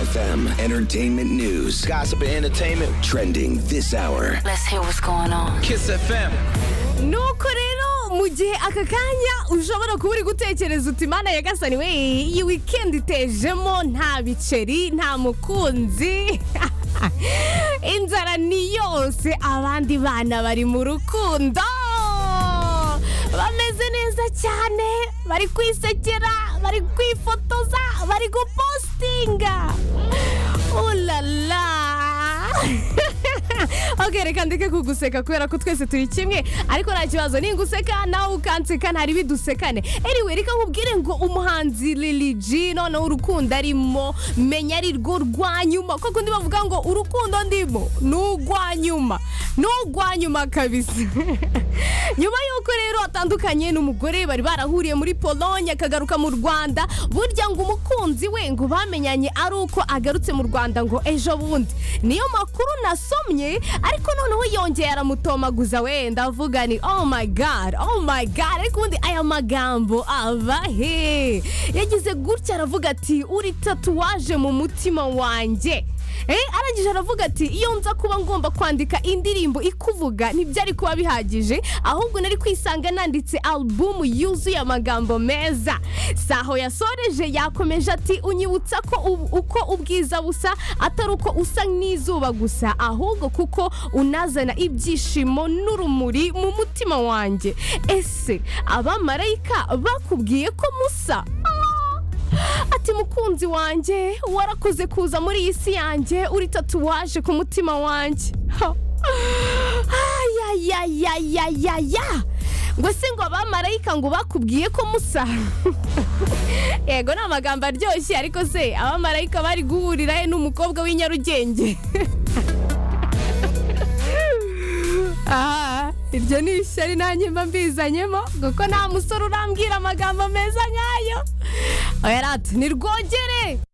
FM, entertainment news, Gossip and entertainment. trending this hour. Let's hear what's going on. Kiss FM. nuko rero mu gihe aka kanya ushobora kuba uri gutekereza uti mana ya gasani we iyi wikendi itejemo nta biceri nta mukunzi inzara ni yose abandi bana bari mu rukundo bameze neza cyane bari kwisekera bari kwifotoza bari gupostinga ulala ok reka ndeke kuguseka kubera ko twese turi kimwe ariko nta kibazo ninguseka nawe ukanseka ntari bidusekane anyway reka nkubwire ngo umuhanzi Lil G noneho urukundo arimo menya ari rwo rwa nyuma kuko undi bavuga ngo urukundo ndimo ni urwa nyuma ni urwa nyuma kabisa nyuma y'uko rero atandukanye n'umugore bari barahuriye muri polonye akagaruka mu rwanda burya ngo umukunzi we ngo bamenyanye ari uko agarutse mu rwanda ngo ejo bundi niyo makuru nasomye ariko noneho yongeye aramutomaguza wenda avuga ni oh my god oh my god ariko ubundi aya magambo ava he yagize gutya aravuga ati uri tatuwaje mu mutima wanjye Eh, arangije aravuga ati iyo nza kuba ngomba kwandika indirimbo ikuvuga ntibyari kuba bihagije ahubwo nari kwisanga nanditse albumu yuzuye amagambo meza saho yasoreje yakomeje ati unyibutsa ko ubu- uko ubwiza busa atari uko usa n'izuba gusa ahubwo kuko unazana ibyishimo n'urumuri mu mutima wanjye ese abamarayika bakubwiye ko musa ati mukunzi wanjye warakoze kuza muri iyi si yanjye uri tatuwaje ku mutima wanjye Ha. ayayayayaya ngo se ngo abamarayika ngo bakubwiye ko musa yego ni amagambo aryoshye ariko se abamarayika bari guhurira he n'umukobwa w'i nyarugenge Ah, iryo ni ishyari nanjye mba mbizanyemo kuko nta musore urambwira amagambo meza nk'ayo oya rata ni rwogere